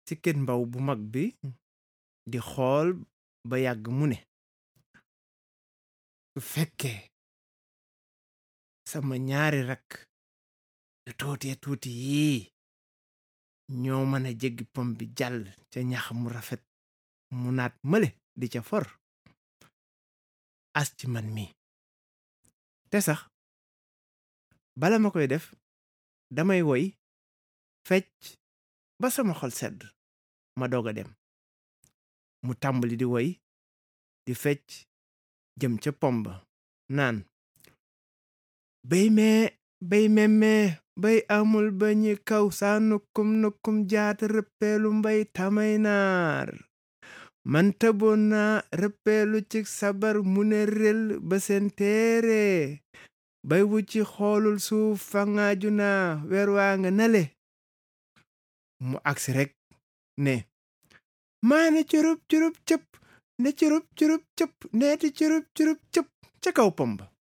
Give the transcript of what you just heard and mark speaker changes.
Speaker 1: ci kët mbaw bu mag bi di xool ba yàgg mu ne su fekkee sama ñaari rakk yu tuutee tuuti yii ñoo mën a jéggi pom bi jàll ca ñax mu rafet mu naat mële di ca for as ci man mi te sax bala ma koy def damay woy fecc ba sama xol sedd ma doog a dem mu tàmbali di woy di fecc jëm ca pomba naan bay mee bay memmee bay amul ba ñi kaw saa nukkum nukkum jaata rëppeelu mbay tamay naar man tëboon naa rëppeelu ci sabar mu ne rel ba seen téere bay wu ci xoolul suuf fangaaju naa weer waa nga nale mu agsi rekk ne maa ne curub curub cëpp ne curub curub cëpp neeti curub curub cëpp ca kaw pomba